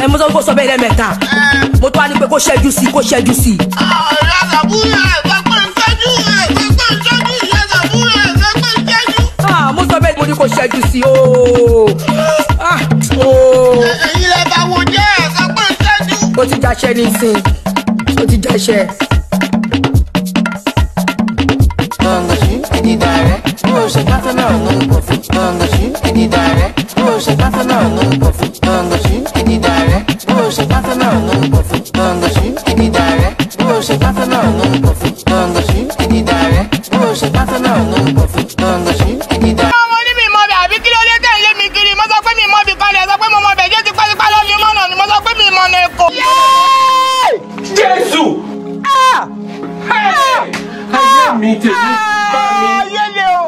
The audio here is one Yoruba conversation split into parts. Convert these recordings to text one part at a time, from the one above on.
mo sọ pé kó sọ bẹ́ẹ̀ lẹ́mẹ̀ta mo tún wá ní pé kó ṣẹ́jú sí kó ṣẹ́jú sí. ìyá sàbúrò ẹ̀ sọ pé ń ṣẹ́jú ẹ̀ sọ pé ń ṣẹ́jú ìyá sàbúrò ẹ̀ sọ pé ń ṣẹ́jú. Ah, mo sọ bẹ́ẹ̀ mo ní kó ṣẹ́jú sí ooo. Ah, ooo. ẹ̀yin lẹ bá wo jẹ́ ẹ̀ sọ pé ń ṣẹ́jú. ó ti jáṣẹ́ nísìn ó ti jáṣẹ́. Gangashi, Eddie Direct. Bro, shake that for now, no puffy. Gangashi, Eddie Direct. Bro, shake that for now, no puffy. Gangashi, Eddie Direct. Bro, shake that for now, no puffy. Gangashi, Eddie Direct. Bro, shake that for now, no puffy. Gangashi, Eddie Direct. Bro, shake that for now, no puffy. Gangashi, Eddie Direct. ọmọ ní mi mọ bẹ àbí kí ló dé tẹ̀ ń lé mi kiri mo sọ pé mi mọ bì kan lẹ̀ sọ pé mo mọ bẹ̀ jẹ́ tipátipá lọ́ mi mọ̀nà ni mo sọ pé mi mọ̀ ní èkó. jésù. ayé mi tèmi bá mi. ayé le o.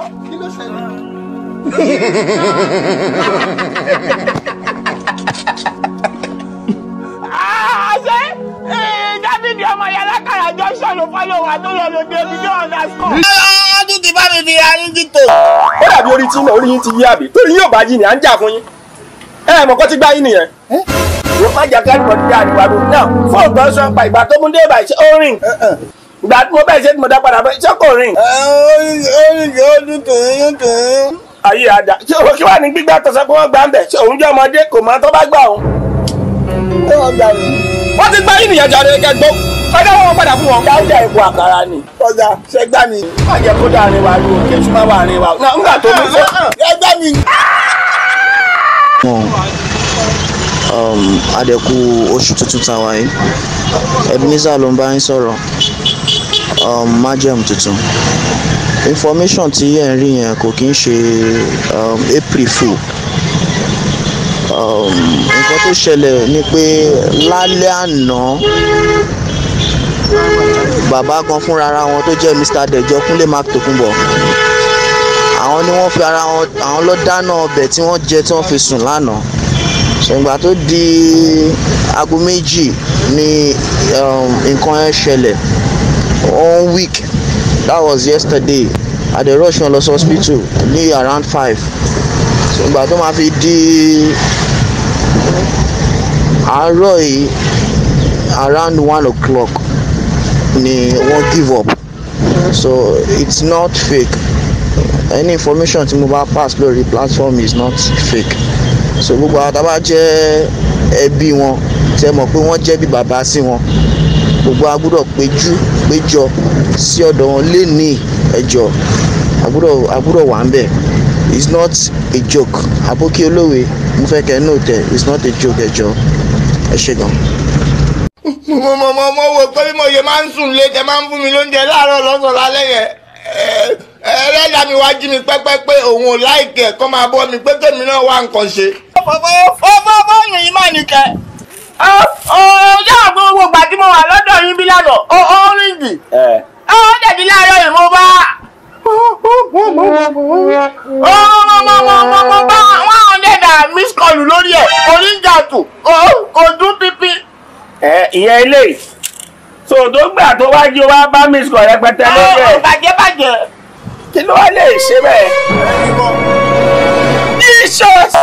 àṣẹ dávidi ọmọ yàrá kàrà junction ló fọlọ wà tó lọ lóde omi ní ọ̀nà sọ. ọdún ti bá mi fi arígi tó. ó dàbí orí tí náà orí yín ti yí àbí torí yóò bá yí ni à ń jà fún yín. ẹ ẹ mọ̀ kó ti gbá yín nìyẹn. wọ́n má jà kẹ́rì mọ̀ dídá àríwá ló náà fóònù tó ń sọ pa ìgbà tó mú dé báyìí ṣé ó rìn. ìgbà tí mo bẹ́ẹ̀ ṣe tí mo dá padà bẹ́ẹ̀ ṣé kò rìn. oríṣi ọdún tòun tòun. ayé àdá ṣé o kí wàá ní gbígbà tó sọ pé wọ́n gbà ń bẹ̀ ṣé òun jẹ́ ọmọdé kò mọ tó bá gbà òun. ẹ wọ́n gbà mí. wọ́n ti gbá yín nìyẹn jáde kẹgbó ọjọ́ wọn padà fún wọn. dáúdà ìbò àkàrà ni. ọjà ṣe gbá mi. má jẹ́ kó dáa wa lu òkè ṣùgbọ́n wà ní wa. náà ńgbà tó mú fún. ẹ gbá mi. wọn um, adẹ̀kú oṣù tuntun tàwa yìí ebenezer ló ń bá yín sọ̀rọ̀ um, májẹ̀mú tuntun information tí ẹ̀ ń rí yẹn kò kí ń ṣe um, april fool um, nǹkan tó ṣẹlẹ̀ ni pé lálẹ́ àná bàbá kan fúnra ara wọn tó jẹ́ mr dejo kúnlé mark tokunbo àwọn ni wọ́n fi ara wọn àwọn lọ dáná ọbẹ̀ tí wọ́n jẹ tí wọ́n fi sùn lánàá ṣùgbọ́n tó di aago méjì ni um, nǹkan yẹn ṣẹlẹ̀ one week that was yesterday i dey rush wọn lọ sí hospital ní around five ṣùgbọ́n tó máa fi di àárọ̀ yìí around one o'clock ni wọ́n give up so it's not fake any information tí mo bá pass lórí platform is not fake so gbogbo àwọn tábà jẹ́ ẹbí wọn tẹ mọ̀ pé wọ́n jẹ́ bí bàbá sí wọn gbogbo a gbọ́dọ̀ péjú péjọ sí ọ̀dọ̀ wọn lénìí ẹjọ́ a gbọ́dọ̀ a gbọ́dọ̀ wà ń bẹ̀ it's not a joke àbókí olówe mo fẹ́ kẹ́ nóò tẹ̀ it's not a joke ẹjọ́ ẹ ṣe gan. mo mọ mọ mọ wo pé bí mo ṣe máa ń sùn lé tẹ máa ń fún mi lóúnjẹ láàárọ̀ lọ́sàn-án lálẹ́ yẹn ẹlẹ́dà mi wá jí mi pẹ́pẹ́ pé òun ò láìkẹ́ kọ́ máa bọ́ mi pé kémi náà wá nǹkan ṣe. fọ́fọ́ fọ́ọ̀nù yìí máa nìkẹ́. ọjọ́ àgbọn gbogbo ìgbà tí mo wà lọ́dọ̀ yín bí lánàá ó ó ríngì. ó dẹ̀bi láàárọ̀ yìí mo bá. ó mo bá one hundred and miss call lórí ẹ̀ oníjà tù kò dún pípí. ẹ ìyẹn ilé so tó gbà tó wá jí o wá bá miss call rẹpẹtẹ lórí ẹ bàjẹ́ bàjẹ́. kí ló wá lè ṣe bẹ́ẹ̀. jesus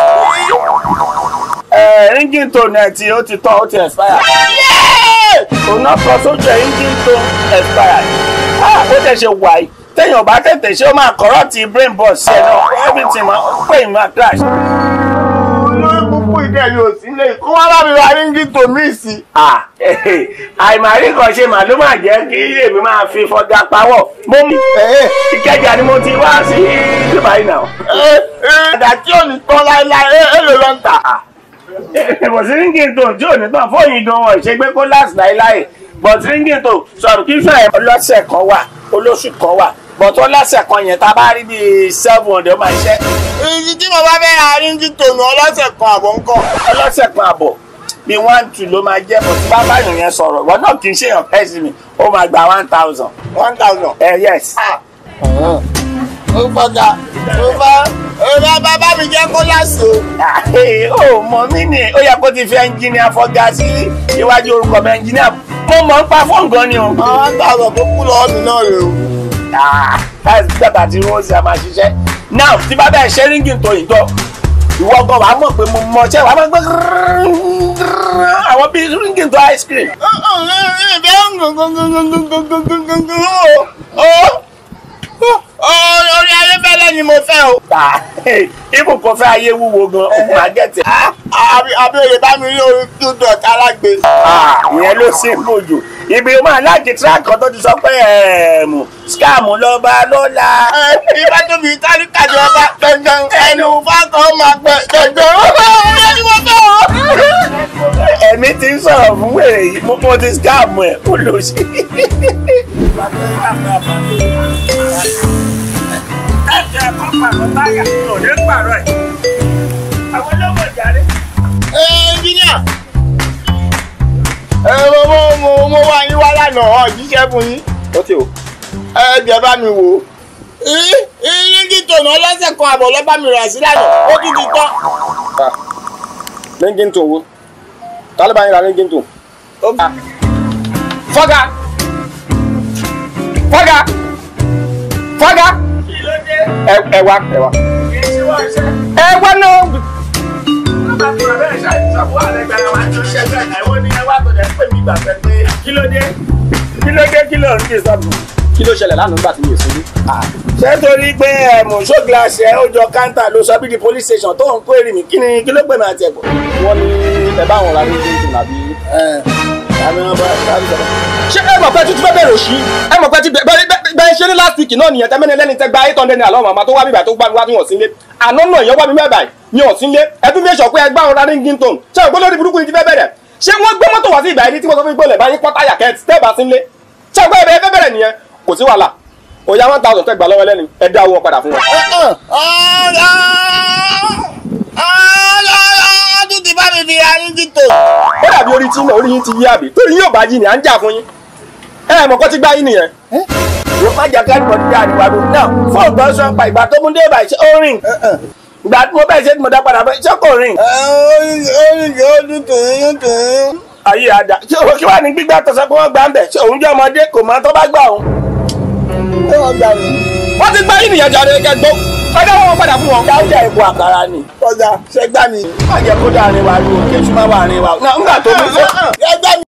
ẹ ringing tone ẹ tí ó ti tán ó ti expire. òun náà kọ sójú ẹ ringing tone expired. ah ó tẹ̀ ṣe wáyé téèyàn bá tètè ṣe ó máa corrupt brain box ṣe náà everything máa pè é máa crash. olórí púpọ̀ ìdẹ́ yóò sílé kó wá bá mi wá ríngì tó mí sí. Ah, àìmàrí kan ṣe màá ló máa jẹ́ kí èmi máa fi fọgá pawọ́. mo mú ìkẹjà ni mo ti wá sí dubai náà. ẹ̀ẹ́dà tí ò ní tán láéláé èlò ló ń tà. kò sí ringing tone tí ò ní tán fóònù gan wọn ṣe gbé kó last láéláé but ringing tone subscription ẹ̀ ọlọ́sẹ̀ kan wà olóṣù kan wà but ọlọ́sẹ̀ kan yẹn tá a bá rí bíi seven hundred ó máa ṣiṣẹ́ èyí tí mo bá fẹ́ ra ríngì tònú ọlọ́sẹ̀ kan àbọ̀ ńkọ́. ọlọ́sẹ̀ kan àbọ̀ bí one two ló máa jẹ́ bọ̀ tí bá báyìí yẹn sọ̀rọ̀ ìwọ náà kì í ṣèyàn pẹ́sì mi ó máa gba one thousand. one thousand. ẹ yes. ó fọgà ó bá ó bá bá bá mi jẹ́ kó láṣọ. ó mọ mí ni ó yẹ kó ti fi ẹnjìníà fọgá sí iwájú orúkọ mi ẹnjìníà mo mọ̀ ń pa fóònù gan ni o. one thousand tó kú lọ́wọ́ mi náà rè o. láti gbàgbà tí rose a máa ṣiṣẹ́ now tí bá bẹ́ẹ̀ ṣe ríngì tó yìí tọ́ ìwọ gan wàá mọ̀ pé mo mọ ṣẹ́ wàá máa gbé àwọn bíi ringing to ice cream. orí ayé fẹ́lẹ́ ni mo fẹ́ o. ibù kan fẹ́ ayé wúwo gan òkun àgẹ́tì. abẹ́rẹ́ bá mi rí orí two dot alágbe. ìyẹn ló ṣe ń bòjò ibi o máa láti track kan tó ti sọ pé ẹ̀ẹ̀mù scam lọ́ba lọ́la. ìbá tó fi tálíkà jọ bá gangan ẹnu fákan máa pẹ gangan orí ni mo fẹ́ o. ẹ̀mí ti ń sọ̀rọ̀ fún wèrè yìí mo mo ti scam ẹ̀ ó lò sí. ẹ̀jẹ̀ kan pàrọ̀ táyà ò ní pàrọ̀ ẹ̀ àwọn olóògùn ìjàre. ẹ ẹnjíníà ẹ mo mo mo mo wá yín wá lánàá ọ jíṣẹ́ fún yín ó ti o. ẹ jẹ́ bá mi wò ó. iringi tònà lọ́sẹ̀ kan àbọ̀ lọ́ bá mi rà sí lánàá ó tún ti tán. ringing tone wo ta ló bá yín ra ringing tone. fọ́gà fọ́gà fọ́gà ẹ ẹ wá ẹ wá. ẹ wá náà. kí ló dé kí ló dé kí ló ń dé sọ́ọ̀bù. kí ló ṣẹlẹ̀ lánàá nígbà tí mi ò sílé. ṣé torí pé ẹ̀mú ṣó gíláàsì ẹ̀ ó jọ káńtà ló sọ bí di police station tó ń kó èrè mi kí ni kí ló gbé mi àti ẹ̀kọ́. wọ́n ní ẹ bá wọn ra ní tuntun àbí. àmì wọn bá dábì sọ̀rọ̀. ṣé ẹ mọ̀ pé tuntun fẹ́ bẹ̀rẹ̀ òṣì ẹ mọ̀ pé ti bẹ́ẹ̀ ṣe ní last week náà nìyẹn tẹ́mẹ́ni lẹ́ni tẹ́ gba eight hundred naira lọ́wọ́ màmá tó wá bíbà tó gbá mi wá tí wọ́n sí lé àná náà ìyẹn wá mi mẹ́bàá ní ọ̀sìn lé ẹbí mi sọ pé ẹgbẹ́ àwọn rarí gíntòn ṣé ògbó lórí burúkú ni ti fẹ́ bẹ̀rẹ̀ ṣé wọ́n gbé mọ́tò wá sí ìgbà yìí tí wọ́n sọ fún gbọ́lẹ̀ báyìí pọ́tà yà kẹ́ẹ̀tì tẹ́ bá sí lé ṣé ògbó ẹ̀bẹ̀ fẹ́ bẹ̀rẹ̀ nìyẹn kò sí wàhálà òyà one thousand tẹ́ gbà lọ́wọ́ lẹ́ni ẹ dá owó padà fún wọn. ọdún ti bá mi fi iringi tò. ó dàbí orí tí náà orí yín ti yí àbí torí yín ò bá yí ni à ń jà fún yín ẹ ẹ mọ̀ kọ́ ti gbá yín nìyẹn. wọ́n má jà káàdì mọ̀tí dáa níwájú náà fóònù tó ń sọ pa ìgbà tó mú dé báyìí ṣé ó rìn ìgbà tí mo bẹ́ẹ̀ ṣe tí mo dá padà bẹ́ẹ̀ ṣé kò rìn. oríṣi ọdún tòun tòun. ayé àdá ṣé o kí wàá ní gbígbà tó sọ pé wọ́n gbà ń bẹ̀ ṣé òun jẹ́ ọmọdé kò mọ tó bá gbà òun. ẹ wọ́n gbà mí. wọ́n ti gbá yín nìyẹn jáde kẹgbó ọjọ́ wọn padà fún wọn. dáúdà ìbò àkàrà ni. ọjà ṣẹgbà mi. má jẹ́ kó dáa ní wa ní òkè ṣùgbọ́n wà ní wa. nígbà tó mú fún. ẹ gbà mí.